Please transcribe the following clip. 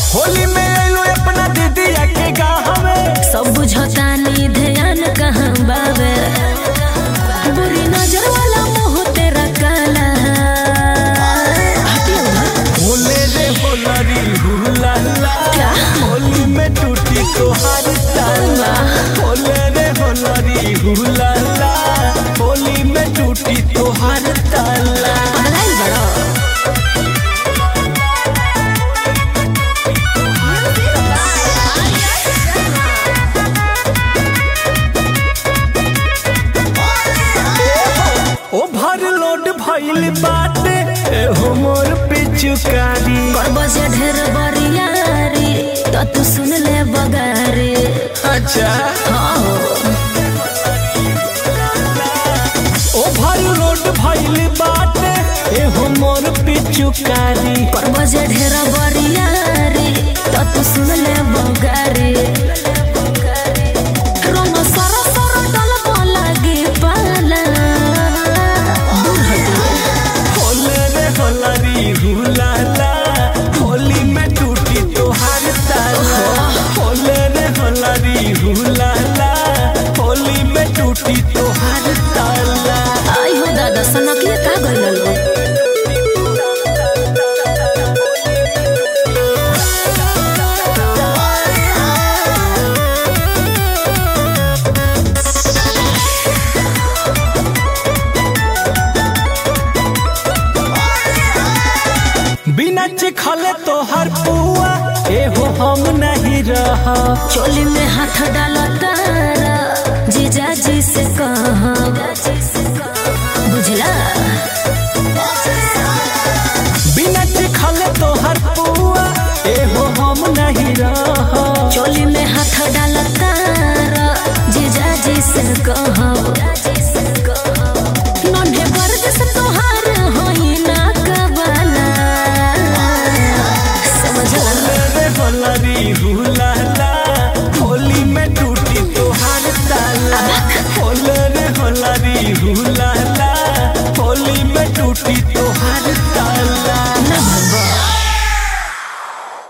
होली में आइलो अपना दीदिया के गाँव में सब बुझतानी ध्यान कहाँ बावे बुरी नजर वाला मुंह तेरा काला हटियो ना। होले रे होलरी हुला ला क्या? होली में टूटी तोहार ताला होले रे होलरी हुला ला होली में टूटी तोहार ताला पगलाइल बड़ो ओवरलोड भइल बाटे एहो मोर पिचुकारी कर बजे ढेर बरियारी तो तू सुन ले बगारी अच्छा हाँ हो ओवरलोड भइल बाटे एहो मोर पिचुकारी कर बजे ढेर बरियारी तो तू सुन ले बगारी रंग सर सर डल लागे पाला दूर हटो होले रे होलरी हुलाला होली में टूटी तोहार ताला होले रे होलरी हुलाला होली में टूटी तोहार ताला आई हो दादा सनकिया का गइल लो बिना चिखले तोहर पुआ एहो हम नहीं रह चोली में हाथ डालो तारा जीजा जी से कहा बुझला बिना चिखले तोहर पुआ एहो हम नहीं रह चोली में हाथ डालो तारा जीजा जी से कहा नन्हे वर्ग से तोहार होई ना कबाला समझला होले रे होलरी हुला